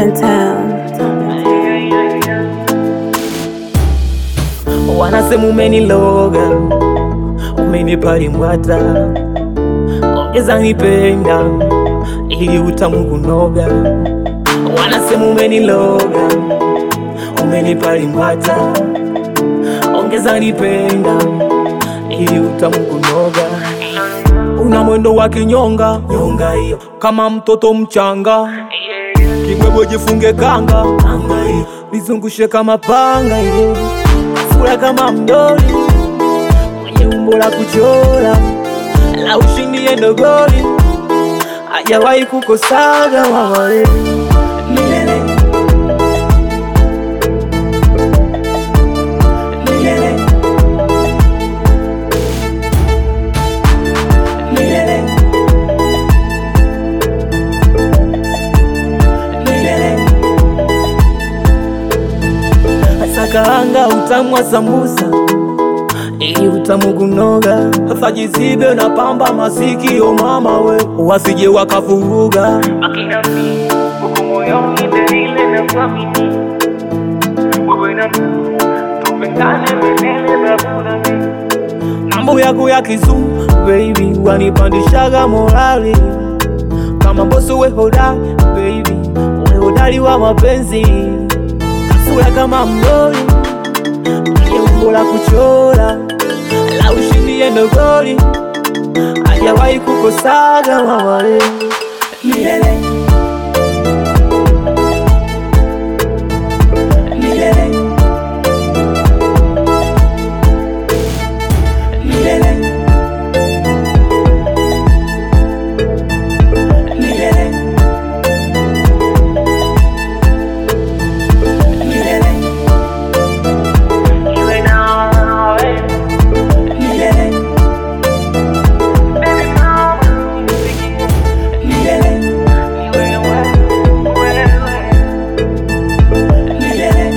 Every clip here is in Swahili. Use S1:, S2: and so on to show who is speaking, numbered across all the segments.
S1: Top in town.
S2: Wanasema umeniloga, umenipa limbwata, ongeza nipenda ili utamu kunoga. Wanasema umeniloga, umenipa limbwata, ongeza nipenda ili utamu kunoga. Una mwendo wa kinyonga nyonga hiyo, kama mtoto mchanga, kibwebwe jifunge kanga kanga hiyo, nizungushe kama panga hiyo sura kama mdoli mwenye umbo la kuchora la ushindi endogoli hajawahi kukosaga mawale milele milele milele milele Asakaanga utamu wa sambusa ili utamu kunoga, afajizibe na pamba masikio mama we, wasije wakavuruga
S3: akina mi uko moyoni delile na kuamini wewe na mimi tupendane milele na kudami
S2: mambo yako ya kizungu baby, wanipandishaga morali kama mboso we hodari baby, we hodari wa mapenzi, kasura kama mdoli mwenye umbo la kuchora la ushindi endogoli, hajawahi kukosaga mawale milele milele milele milele milele
S3: iwe nawe
S2: milele
S3: baby nawe nifikie
S2: milele
S3: iwe wewe wewe
S2: milele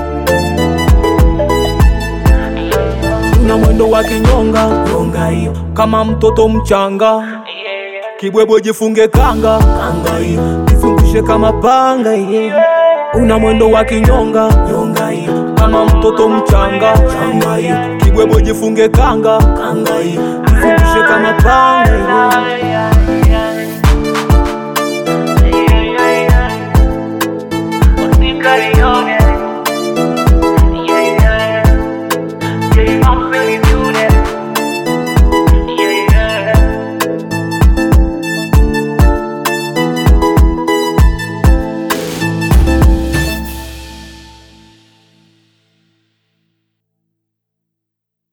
S2: una mwendo wa kinyonga nyonga hiyo kama mtoto mchanga
S3: yeah
S2: kibwebwe jifunge kanga kanga hiyo izungushe kama panga hiyo una mwendo wa kinyonga nyonga hiyo kama mtoto mchanga changa hiyo kibwebwe jifunge kanga kanga hiyo izungushe kama panga hiyo